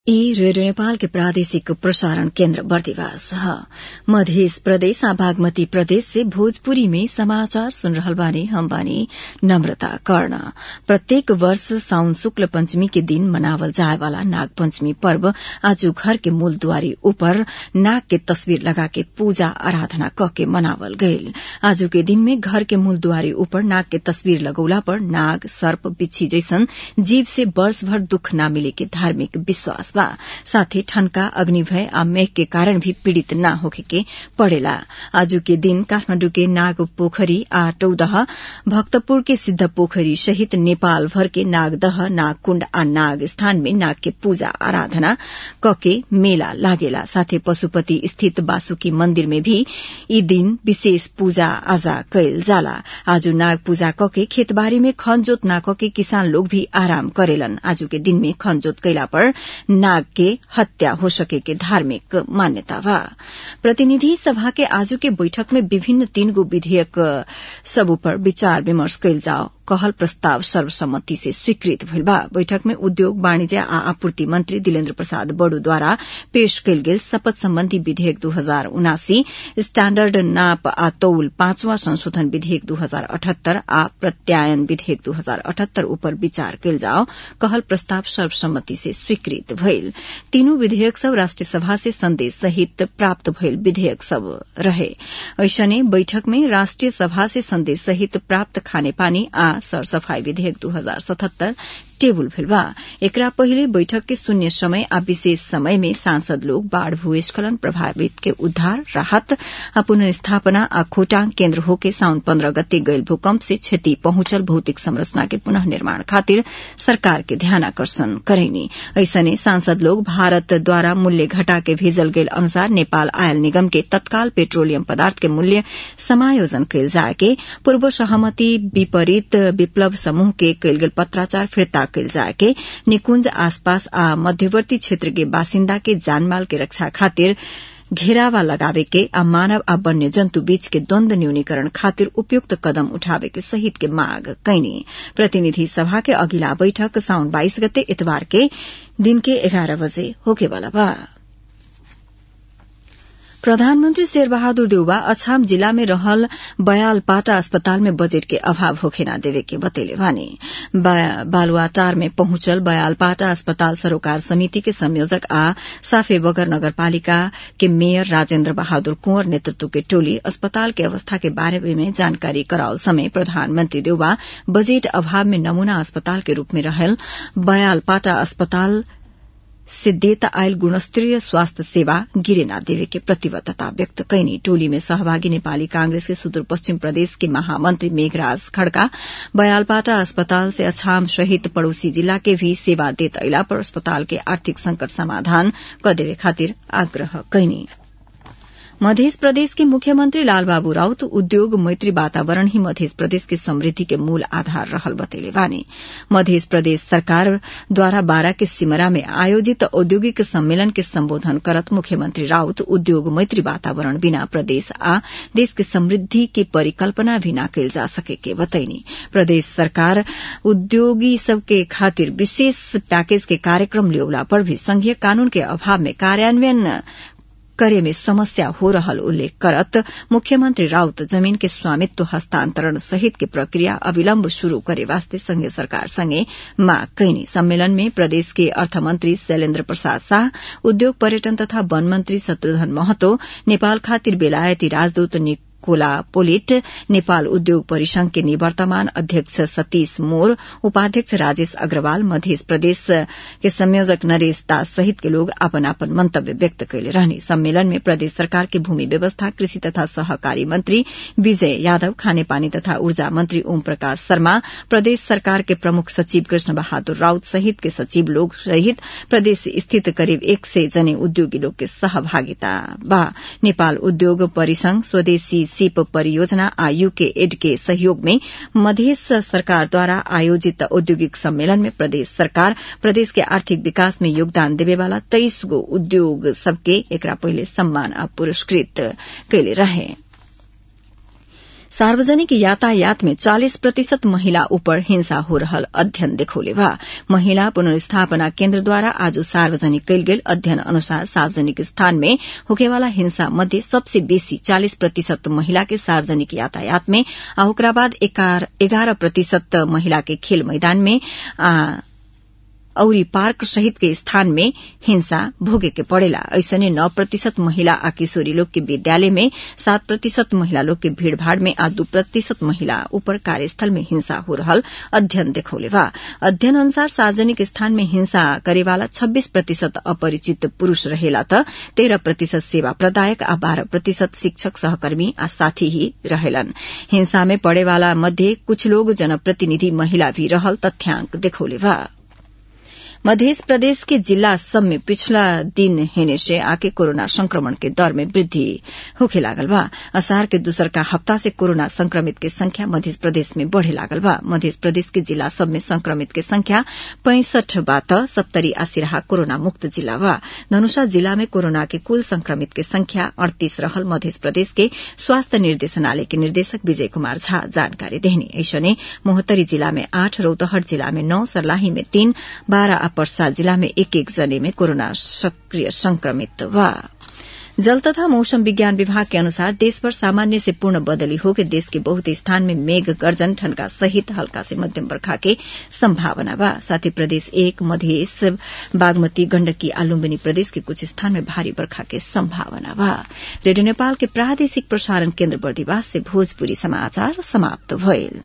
ई रेडियो नेपाल के प्रादेशिक प्रसारण केन्द्र बर्दिवास ह मध्य प्रदेश आ बागमती प्रदेश से भोजपुरी में समाचार सुन रहल बानी हम बानी नम्रता कर्ण प्रत्येक वर्ष साउन शुक्ल पंचमी के दिन मनावल जाए वाला नाग पंचमी पर्व आज घर के मूल दुआरी ऊपर नाग के तस्वीर लगा के पूजा आराधना क के मनावल गईल आजू के दिन में घर के मूल दुआरी ऊपर नाग के तस्वीर लगौला पर नाग सर्प बिच्छी जैसन जीव से वर्ष भर दुख न मिले के धार्मिक विश्वास बा साथै ठनका अग्निभय आ मेघ के कारण भी पीड़ित न होखे के पड़ेला आजू के दिन काठमाण्डु के नाग पोखरी आ टौदह भक्तपुर के सिद्ध पोखरी सहित नेपाल भर के नागदह नागकुण्ड आ नाग स्थान में नाग के पूजा आराधना कके मेला लागेला साथै पशुपति स्थित वासुकी मन्दिर में भी यी दिन विशेष पूजा आजा कैल जाला आजू नाग पूजा कके खेतबारी में खनजोत न कके किसान लोग भी आराम करेलन आजू के दिन में खनजोत कैला पर नाग के हत्या हो सके के धार्मिक मान्यता बा प्रतिनिधि सभा के आजू के बैठक में विभिन्न तीन गो विधेयक सब ऊपर विचार विमर्श कैल जाओ कहल प्रस्ताव सर्वसम्मति से स्वीकृत भइल बा बैठक में उद्योग वाणिज्य आ आपूर्ति मंत्री दिलेन्द्र प्रसाद बड़ूद्वारा पेश कैल गेल शपथ सम्बन्धी विधेयक दू हजार उनासी स्टैण्डर्ड नाप आ तौल पांचवा संशोधन विधेयक दू हजार अठहत्तर आ प्रत्यायन विधेयक दू हजार अठहत्तर ऊपर विचार कैल जाओ कहल प्रस्ताव सर्वसम्मति से स्वीकृत भइल तीनू विधेयक सब राष्ट्रिय सभा से संदेश सहित प्राप्त भइल विधेयक सब रहे ऐसने बैठक में राष्ट्रिय सभा से संदेश सहित प्राप्त खानेपानी आ सरसफाई विधेयक दू हजार सतहत्तर टेबुल भेल बा एकरा पहिले बैठक के शून्य समय आ विशेष समय में सांसद लोग बाढ़ भूस्खलन प्रभावित के उद्धार राहत आ पुनर्स्थापना आ खोटांग केन्द्र होके साउन पन्ध्र गते गयल भूकंप से क्षति पहुंचल भौतिक संरचना के पुनः निर्माण खातिर सरकार के ध्यानाकर्षण करेनी ऐसने सांसद लोग भारत द्वारा मूल्य घटा के भेजल गेल अनुसार नेपाल आयल निगम के तत्काल पेट्रोलियम पदार्थ के मूल्य समायोजन कैल जाए के पूर्व सहमति विपरीत विप्लव समूह के कैल गेल पत्राचार फिर्ता कैल जाए के निकुंज आसपास आ मध्यवर्ती क्षेत्र के बासिन्दा के जानमाल के रक्षा खातिर घेरावा लगावे के आ मानव आ वन्य जन्तु बीच के द्वन्द न्यूनीकरण खातिर उपयुक्त कदम उठावे के सहित के मांग कैनी प्रतिनिधि सभा के अगिला बैठक साउन बाइस गते इतवार के दिन के एघार बजे होकेवाला बा प्रधानमन्त्री शेरबहादुर देउवा अछाम जिल्ला में रहल बयालपाटा अस्पताल में बजेट के अभाव होखे न देवे के बतैले वानी बालुआटार में पहुंचल बयालपाटा अस्पताल सरोकार समिति के संयोजक आ साफे बगर नगरपालिका के मेयर राजेन्द्र बहादुर कुंवर नेतृत्व के टोली अस्पताल के अवस्था के बारे में जानकारी कराओल समय प्रधानमन्त्री देउवा बजेट अभाव में नमूना अस्पताल के रूप में रहल बयालपाटा अस्पताल से देता आयल गुणस्तरीय स्वास्थ्य सेवा गिरे न देवे के प्रतिबद्धता व्यक्त कैनी टोली में सहभागी नेपाली कांग्रेस के सुदूरपश्चिम प्रदेश के महामंत्री मेघराज खड़का बयालपाटा अस्पताल से अछाम सहित पड़ोसी जिला के भी सेवा देत अला पर अस्पताल के आर्थिक संकट समाधान क देवे खातिर आग्रह कैनी मध्य प्रदेश के मुख्यमंत्री लालबाबू राउत उद्योग मैत्री वातावरण ही मध्य प्रदेश के समृद्धि के मूल आधार रहल बतैले वानी मध्य प्रदेश सरकार द्वारा बारा के सिमरा में आयोजित औद्योगिक सम्मेलन के संबोधन करत मुख्यमंत्री राउत उद्योग मैत्री वातावरण बिना प्रदेश आ देश के समृद्धि की परिकल्पना भी न कैल जा सके के बतैनी प्रदेश सरकार उद्योगी सबके खातिर विशेष पैकेज के कार्यक्रम लियोला पर भी संघीय कानून के अभाव में कार्यान्वयन करे में समस्या हो रहल उल्लेख करत मुख्यमंत्री राउत जमीन के स्वामित्व हस्तांतरण सहित के प्रक्रिया अविलंब शुरू करे वास्ते संघीय सरकार संगे मांग कैनी सम्मेलन में प्रदेश के अर्थमंत्री शैलेन्द्र प्रसाद शाह उद्योग पर्यटन तथा वन मंत्री शत्रुघ्न महतो नेपाल खातिर बेलायती राजदूत कोला पोलिट नेपाल उद्योग परिसंघ के निवर्तमान अध्यक्ष सतीश मोर उपाध्यक्ष राजेश अग्रवाल मध्य प्रदेश के संयोजक नरेश दास सहित के लोग अपन अपन मंतव्य व्यक्त कैले रहने सम्मेलन में प्रदेश सरकार के भूमि व्यवस्था कृषि तथा सहकारी मंत्री विजय यादव खानेपानी तथा ऊर्जा मंत्री ओम प्रकाश शर्मा प्रदेश सरकार के प्रमुख सचिव कृष्ण बहादुर राउत सहित के सचिव लोग सहित प्रदेश स्थित करीब एक सय जने उद्योगी लोग के सहभागिता बा नेपाल उद्योग परिसंघ स्वदेशी सीप परियोजना आ यूके एड के सहयोग में मध्य सरकार द्वारा आयोजित औद्योगिक सम्मेलन में प्रदेश सरकार प्रदेश के आर्थिक विकास में योगदान देवे वाला तेईस गो उद्योग सबके एकरा पहिले सम्मान आ पुरस्कृत कैले रहे सार्वजनिक यातायात में 40 प्रतिशत महिला ऊपर हिंसा हो रहल अध्ययन देखौले बा महिला पुनर्स्थापना केन्द्रद्वारा आज सार्वजनिक कयल गेल अध्ययन अनुसार सार्वजनिक स्थान में होकेवाला हिंसा मध्ये सबसे बेसी 40 प्रतिशत महिला के सार्वजनिक यातायात में आ ओकरा बाद एघार प्रतिशत महिला के खेल मैदान में आ औरी पार्क सहित के स्थान में हिंसा भोगे के पड़ेला ऐसने नौ प्रतिशत महिला आ किशोरी लोग के विद्यालय में सात प्रतिशत महिला लोग के भीड़भाड़ में आ दू प्रतिशत महिला ऊपर कार्यस्थल में हिंसा हो रहल अध्ययन देखौले बा अध्ययन अनुसार सार्वजनिक स्थान में हिंसा करेवाला छब्बीस प्रतिशत अपरिचित पुरूष रहेला त तेह्र प्रतिशत सेवा प्रदायक आ बाह्र प्रतिशत शिक्षक सहकर्मी आ साथी ही रहेलन हिंसा में पड़ेवाला मध्ये कुछ लोग जनप्रतिनिधि महिला भी रहल तथ्याङ्क देखौले बा मध्य प्रदेश के जिला सब में पिछला दिन हेने से आके कोरोना संक्रमण के दर में वृद्धि होखे लागल बा असार के दूसर का हफ्ता से कोरोना संक्रमित के संख्या मध्य प्रदेश में बढ़े लागल बा मध्य प्रदेश के जिला सब में संक्रमित के संख्या पैंसठ बात सप्तरी आ सिराहा कोरोना मुक्त जिला बा धनुषा जिला में कोरोना के कुल संक्रमित के संख्या अड़तीस रहल मध्य प्रदेश के स्वास्थ्य निर्देशनालय के निर्देशक विजय कुमार झा जानकारी देहनी ऐसने मोहतरी जिला में आठ रौतहट जिला में नौ सर्लाही में तीन बाह्र पर्सा जिला में एक एक जने में कोरोना सक्रिय संक्रमित बा जल तथा मौसम विज्ञान विभाग के अनुसार देशभर सामान्य से पूर्ण बदली होकर देश के बहुत स्थान में मेघ गर्जन ठनका सहित हल्का से मध्यम बर्खा के संभावना बा साथ ही प्रदेश एक मध्य बागमती गण्डकी आ लुम्बिनी प्रदेश के कुछ स्थान में भारी बर्खा के संभावना बा रेडियो नेपाल के प्रादेशिक प्रसारण केन्द्र बर्दिवास से भोजपुरी समाचार समाप्त भइल